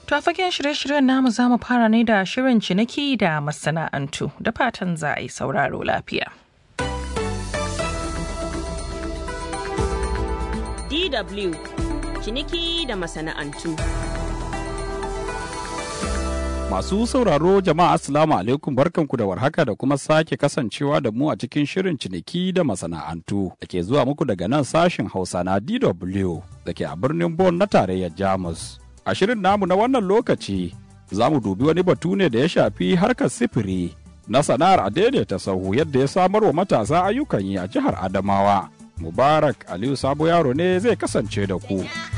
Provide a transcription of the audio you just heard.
To a fagen shirye-shiryen namu za mu fara ne da shirin ciniki da masana'antu da fatan za a yi sauraro lafiya. DW ciniki da masana'antu. Masu sauraro jama'a Assalamu alaikum barkanku da warhaka da kuma sake kasancewa da mu a cikin shirin ciniki da masana'antu da ke zuwa muku daga nan sashin Hausa na DW da ke a birnin Bonn na tarayyar Jamus. A shirin namu na wannan lokaci za mu dubi wani batu ne da ya shafi harkar sifiri na sana'ar a daidaita sahu yadda ya samar wa matasa ayyukan yi a jihar Adamawa. Mubarak Aliyu Sabo Yaro ne zai kasance da ku.